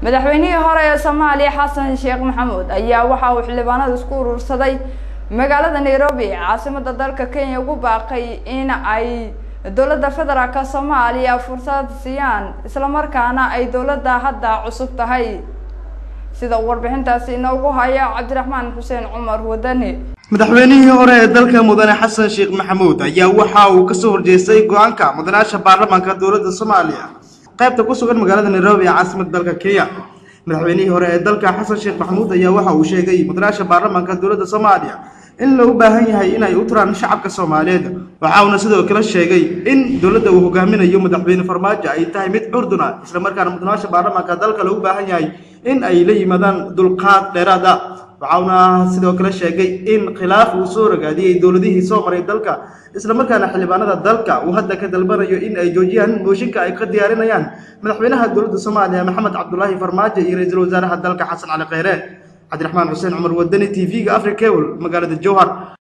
madaxweynihii hore ee soomaaliya xasan sheekh maxamuud ayaa waxa uu xildhibaanada isku urursaday magaalada nairobi caasimada dalka kenya ugu baaqay in ay dowladda federaalk soomaaliya fursad siiyaan islamarkaana ay dowladda hadda cusub tahay sida uu warbixintaasi inoogu haya cabdiraxmaan xuseen cumar wadani madaxweynihii hore ee dalka mudane xasan sheekh maxamuud ayaa waxa uu kasoo horjeestay go-aanka mudanaasha baarlamaanka dowladda soomaaliya qaybta ku sugan magaalada nairobi ee caasimada dalka kenya madaxweynihii hore ee dalka xasan sheekh maxamuud ayaa waxa uu sheegay mudanaasha baarlamaanka dowladda soomaaliya in loo baahan yahay inay u turaan shacabka soomaaliyeed waxa uuna sidoo kale sheegay in dowladda uu hogaaminayo madaxweyne farmaajo ay tahay mid curduna islamarkaana mudanaasha baarlamaanka dalka loogu baahan yahay in ay la yimaadaan dulqaad dheeraad ah waxauna sidoo kale sheegay in khilaaf uu soo ragaadiyey dowladihii soo maray dalka islamarkaana xildhibaanada dalka uu hadda ka dalbanayo in ay joojiyaan mooshinka ay ka diyaarinayaan madaxweynaha dowladda soomaaliya maxamed cabdulaahi farmaajo iyo ra-iisul wasaaraha dalka xasan cali kheyre cabdiraxmaan xuseen cumar wadani t v-ga africable magaalada jowhar